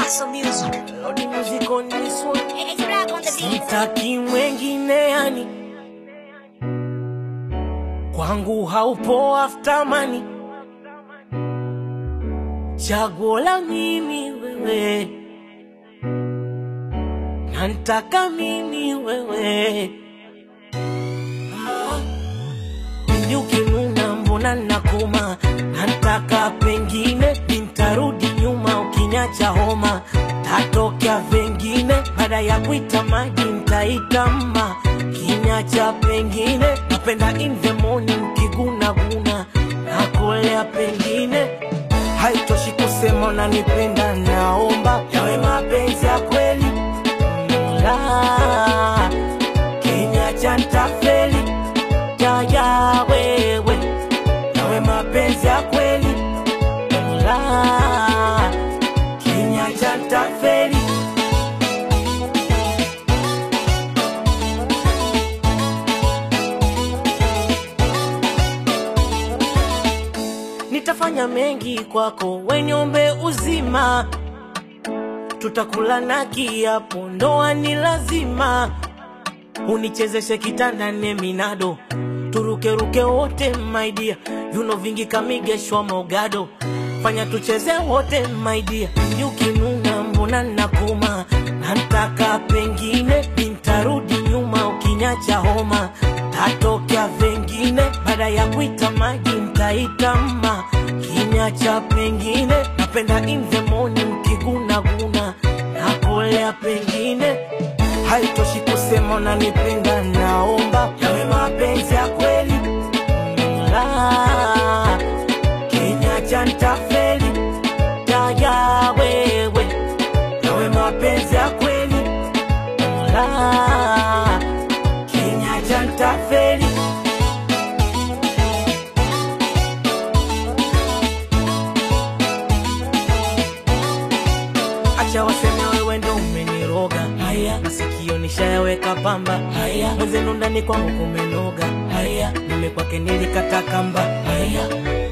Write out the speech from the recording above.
Paso Music. Lodi music on this one. It's black on the beat. Sitaki mwengine yani, kwangu haupo after money. Chaguo la mimi wewe, nantaka mimi wewe. Pindi ukinuna mbona nakoma, nantaka pengine nintarudi nyuma, ukiniacha homa tatokea vengine, baada ya kuita maji ntaita mma, kinyacha pengine napenda in the morning kigunaguna, nakolea pengine haitoshi kusema unanipenda, naomba yawe mapenzi ya kweli la kinyacha ntafeli yaya wewe yawe mapenzi ya kweli la kinyacha ntafeli nitafanya mengi kwako wenyombe uzima tutakula na kiapo ndoa ni lazima unichezeshe kitanda ne minado turukeruke wote maidia yuno vingi kamigeshwa mogado fanya tucheze wote maidia ukinuna mbona nakoma nantaka pengine nintarudi nyuma ukinyacha homa tatokea vengine baada ya kuita maji ntaita mma kinyacha pengine napenda in the morning kigunaguna nakolea pengine haitoshi kusema unanipenda, naomba yawe mapenzi ya kweli la kinyacha ntafeli yaya wewe yawe mapenzi ya kweli la kinyacha ntafeli acha waseme wewe ndo umeniroga haya masikio nishayaweka pamba haya mwenzenu ndani kwangu kumenoga haya nime kwake nilikata kamba haya